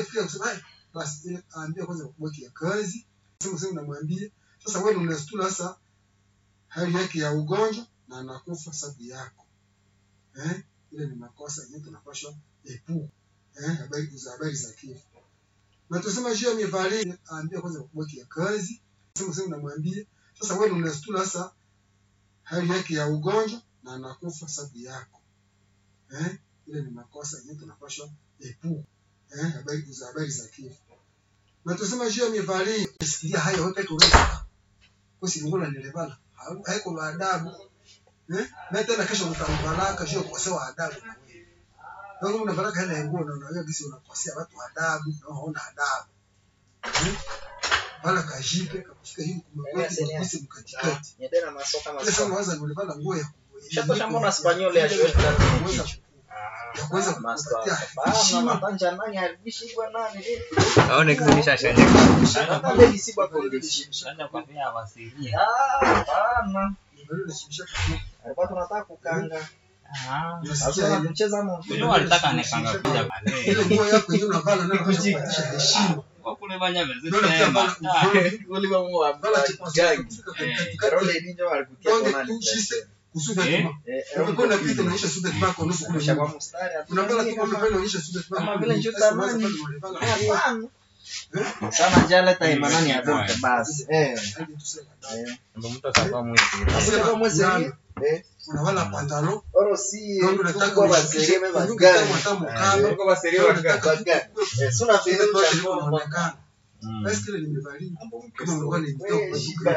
Fikia kusema "Hai, basi ile aambia kwanza kubaki ya kazi sema sema unamwambia sasa wewe unastula sasa hali yake ya ugonjwa na anakufa sababu yako eh ile ni makosa yenyewe tunapaswa epu eh habari za habari za kifo na tusema juu ya mivalio aambia kwanza kubaki ya kazi sema sema unamwambia sasa wewe unastula sasa hali yake ya ugonjwa na anakufa sababu yako eh ile ni makosa yenyewe tunapaswa epu eh habari za habari za kifo na tusema juu ya mivalio sikia haya wewe peke unaweza kusilungula nilebala haiko la adabu eh na tena kesho mtambaraka sio kukosewa adabu na wewe ndio una baraka ile nguo na unajua kisi unakosea watu adabu na hauna adabu eh wala kajipe kakushika hivi kumekuwa kisi mkatikati Niende masoka ile masoka. sana waza nilebala nguo ya Shapo shambona Espanyol ya shule kuweza ya ya kuweza Master. kupatia Bana heshima matanja nani alibishi kwa nani? aone kizunisha shanje Hata ile isiba condition. shanje kwambia awasilie Ah, bana. ndio nashimisha kitu Alikuwa tunataka kukanga. ah Sasa tunacheza mo. Ndio walitaka nikanga kuja ile baadaye nguo yako yenyewe unavala nayo kupatia heshima kwa kule banya ndio unafikia vezesema bana Uliwa mo wa bala chipasa gag. kufika Eh. katikati Karole ninjo alikutia Donge kwa tu nani? jiste kusuda Eh. kima Eh, Ukikuwa na kitu unaonyesha suda kibako nusu kule Kisha kwa nyuma. mstari. Unapala tu kwa pale unaonyesha suda kibako. Kama vile njuta Sasa nani? unaweza pale unalala. Hapana. Sana njala ta imanani ya dote basi. Eh. Hadi tuseme. Eh. ndio mtu atakuwa mwisi Sasa kwa mwezi Yana. eh Unavala pantalo. oro si Ndio unataka kwa ushikishe baserie me kwa bagani. hata mkaba. Kwa baserie Ndio wa unataka bagani. Eh, suna ile fere toa cha ile kwa inaonekana. Basi kile nimevalia. Kama ungekuwa ni mtoto kwa duka.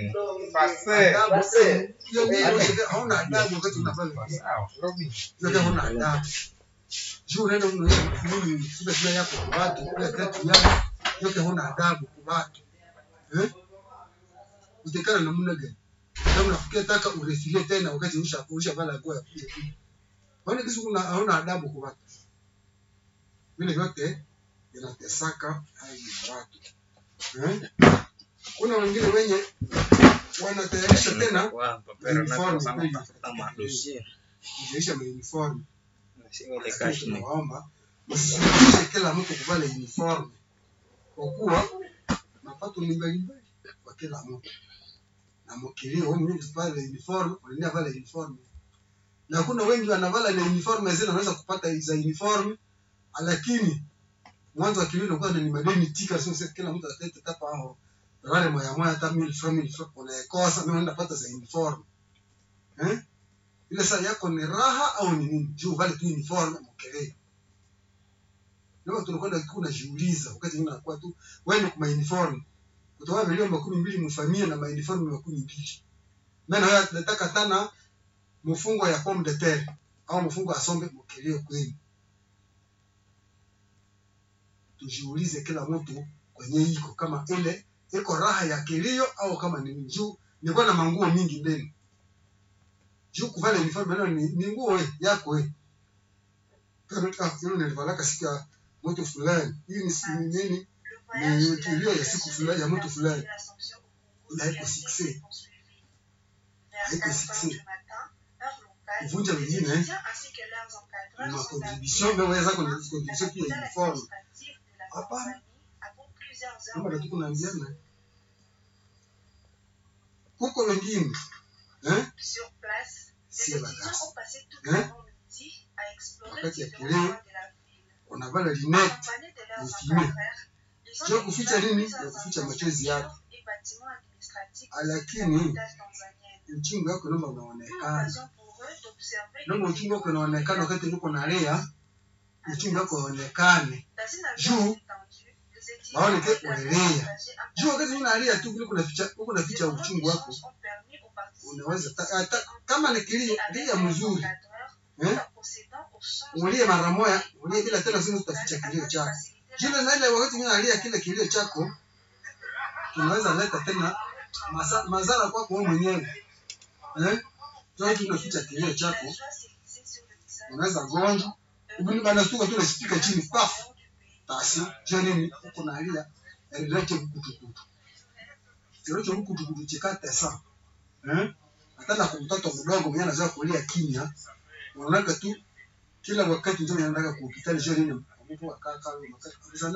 Pase. Hiyo mimi unashika hauna adabu wakati unavaa. sawa Yote hauna adabu. Juu unaenda unaonyesha nini suda kila yako kwa watu, kila kitu yako. Yote hauna adabu kwa watu. Eh? Utekana namna gani? Kama unafikia taka urefilie tena wakati usha usha vala nguo ya kuja tu. Kwani kisu kuna hauna adabu kwa watu. Vile vyote vinatesaka hali ya watu. Eh? Kuna wengine wenye wanatayarisha tena kwa papero na kwa sana kutafuta madosie kujaisha mauniform. sio ile Lakini kashi ni tunawaomba msisuluhishe kila mtu kuvala uniform, kwa kuwa mapato ni mbalimbali kwa kila mtu, na mkilio wewe mwenyewe usivale uniform, unaenda vala uniform, na kuna wengi wanavala ile uniform zile wanaweza kupata za uniform, lakini mwanzo wa kilio unakuwa ni madeni tika, sio sasa kila mtu ataleta tapa hao wale moya moya, hata mimi from mimi unaikosa, mimi naenda pata za uniform eh ile saa yako ni raha au ni nini? Juu vale tu uniform mkelee. Leo tunakwenda kuna jiuliza wakati mimi nakuwa tu wewe ni kwa uniform. Kutoa milioni makumi mbili mfamia na uniform makumi mbili. Maana haya nataka tana mfungo ya pomme de terre au mfungo asombe mkelee kwenu. Tujiulize kila mtu kwenye iko kama ile iko raha ya kilio au kama ni nini. juu nilikuwa na manguo mingi ndani juu kuvala uniform nalo ni, ni nguo we, yako we. Kama ah, hilo nilivalaka siku ya mtu fulani. Hii ni si- ni nini? Ni kilio ya siku fulani ya mtu fulani. Ila haiko sikse. Haiko sikse. Kuvunja wengine eh, ni makontribution mbele zako ni contribution pia ya uniform. Hapana. Kama ndio tuko naambiana. Kuko wengine eh Sur place, les Sio étudiants bagasse. ont passé toute Hein? l'après-midi à explorer Wakati ya différents kileo, coins de la ville. unavala linette Accompagnés de leurs ni filmé. encadreurs, ils ont Sio découvert kuficha nini? plusieurs Ya kuficha machozi infrastructures yako. et bâtiments administratifs Ah, de cette lakini, capitale tanzanienne. uchungu wako naomba Une unaonekana. occasion pour eux d'observer Naomba les uchungu wako vivants unaonekana de wakati la niko ville. nalea, uchungu wako uonekane. Dans une Juu, ambiance détendue, les étudiants maone ont ke également unalia. partagé un Juu wakati unalia tu kule kuna ficha huko na ficha Ces uchungu moments wako. d'échange ont permis aux participants Unaweza de ta- discuter hata kama ni kilio, avec lia leurs mzuri. encadreurs Eh? tout en procédant au changement Ulie mara moja, ulie bila tena sio utaficha kilio chako. Jile na ile wakati mimi nalia kile kilio chako kinaweza leta tena masa, madhara kwako wewe mwenyewe. Eh? Sasa tunaficha kilio chako, unaweza gonjwa. Ubuni bana stuka tu unashika chini paf. Basi, je nini uko nalia? Eleke kutukutu. Kile kutukutu chikata sana. Eh? Hata na kwa mtoto mdogo mwenye anazoea kulia kimya, unaona tu kila wakati ndio anaenda kwa hospitali, je nini? Mtu akaa kama